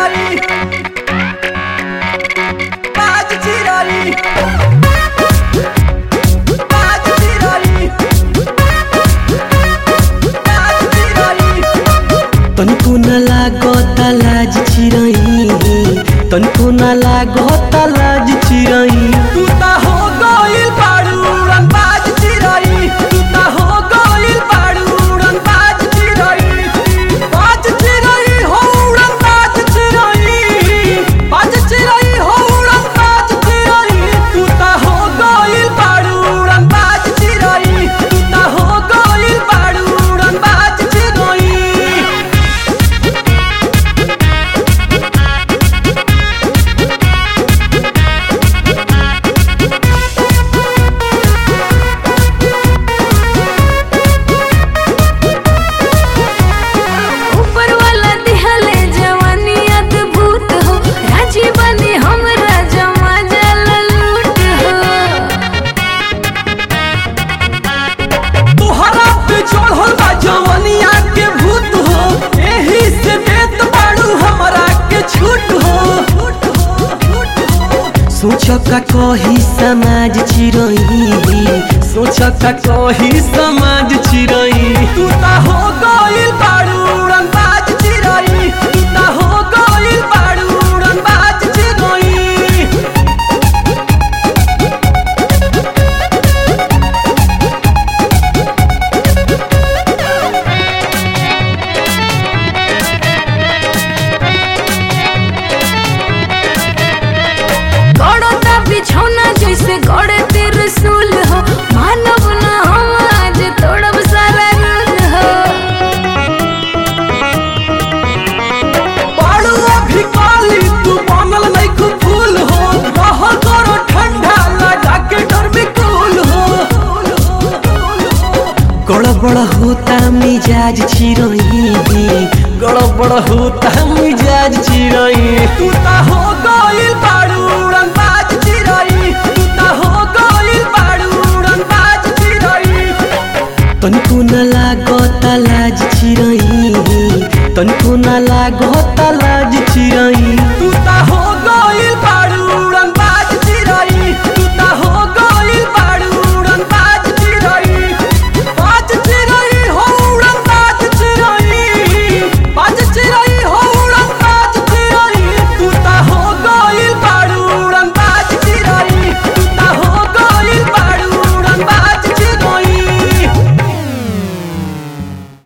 चिराई बाज चिराई बाज चिराई बाज चिराई तनिको न लागत लाज चिरई तनिको न लागत लाज चिरई तू ता हो गइल बाड़ू उड़न बाज चिराई तू ता हो गइल बाड़ू उड़न बाज चिराई बाज चिराई हो उड़न बाज चिराई बाज चिराई हो उड़न बाज चिराई तू ता हो गइल बाड़ू उड़न बाज चिराई तू ता हो गइल बाड़ू उड़न बाज चिराई ऊपर वाला दिहले जवानी अद्भुत हो राजी बनी हमरा जमा जल लूट हो तोहरा पे चढ़ल बा जवनिया के भूत हो एही से देत बाड़ू हमरा के छूट हो सोच का कही समाज चिरई सोच का कही समाज चिरई तू ता हो गइल बाड़ू उड़न बाज चिराई तू ता हो गइल बाड़ू उड़न बाज चिराई गड़ता बिछौना जैसे गड़े त्रिशूल हो मानव न हम आज तोड़ब सारा रूल हो बाड़ू अभी काली तू बनल नहीं खूब फूल हो रह करो ठंडा लगा के डर में कूल हो गड़बड़ होता मिजाज चिरई गड़बड़ होता मिजाज चिरई तू ता हो गइल बाड़ू उड़न बाज चिराई तू ता हो गइल बाड़ू उड़न बाज चिराई तनिको न लागत लाज चिरई तनिको न लागत